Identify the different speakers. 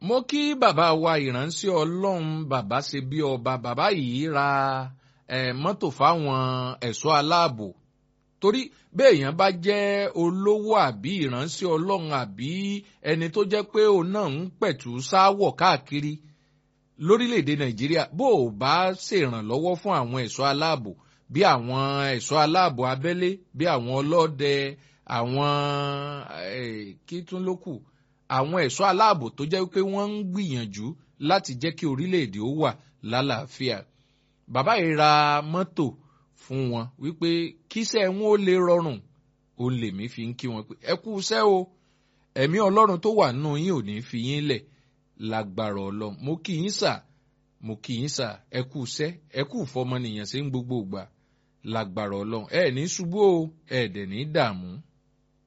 Speaker 1: mo kí bàbá wa ìránṣẹ́ ọlọ́run bàbá ṣe bí ọba bàbá yìí ra eh, mọ́tò fáwọn ẹ̀ṣọ́ aláàbò torí béèyàn bá jẹ́ olówó àbí ìránṣẹ́ ọlọ́run àbí ẹni tó jẹ́ pé òun náà ń pẹ̀tù sáwọ̀ káàkiri lórílẹ̀‐èdè nàìjíríà bó o bá ṣèrànlọ́wọ́ fún àwọn ẹ̀ṣọ́ aláàbò bí àwọn ẹ̀ṣọ́ aláàbò abẹ́lé bí àwọn ọlọ́dẹ àwọn kí tún ló kù àwọn ẹ̀ṣọ́ aláàbò tó jẹ́ pé wọ́n ń gbìyànjú láti jẹ́ kí orílẹ̀‐èdè ó wà lálàáfíà bàbá yìí ra mọ́tò fún wọn wípé kíṣẹ́ wọn ó lè rọrùn ó lèmi fi ń kí wọn pé ẹ kú iṣẹ́ o ẹ̀mí ọlọ́run tó wà nínú yín ò ní fi yín lẹ̀ lágbára ọlọ́run mo kí yín sà mo kí yín sà ẹ kú iṣẹ́ ẹ kú fọmọnìyàn sí ń gbogbo ìgbà lágbára ọlọ́run ẹ ní ṣubú o ẹ dẹ̀ ní dààmú.